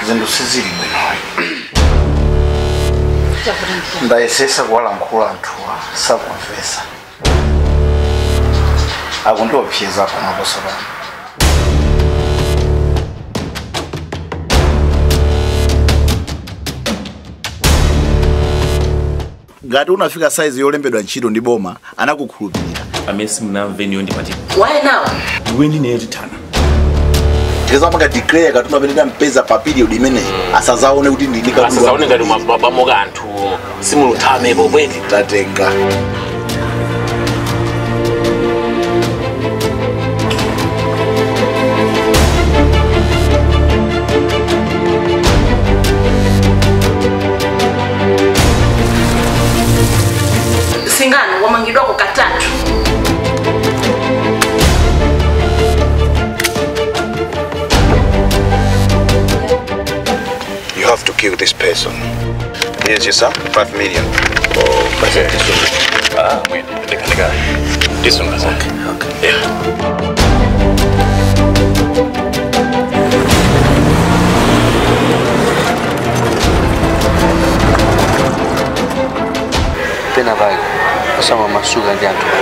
zinthu sizili bwinoyi ndayesesa kuwalankhula anthuwa sakumvesa akundiopseza panoposo pano ngati unafika saizi yolembedwa ntchito ndi boma anakukhulupirira amene simunamveniyo ndipati waye nawa iwe ndineyo tithana tizamanga declare katuma peneta mpeza pa period imeneyi asazaone kuti ndini asazaone ngati mabamoka anthu simuluthamepo bweti tatenga singano wamangidwako katatu You have to kill this person. Here's your sum, 5 million. Okay. Ah, wait, ndika ndika. This one was okay. Okay. Yeah. pena pake osama masuka ndi anthu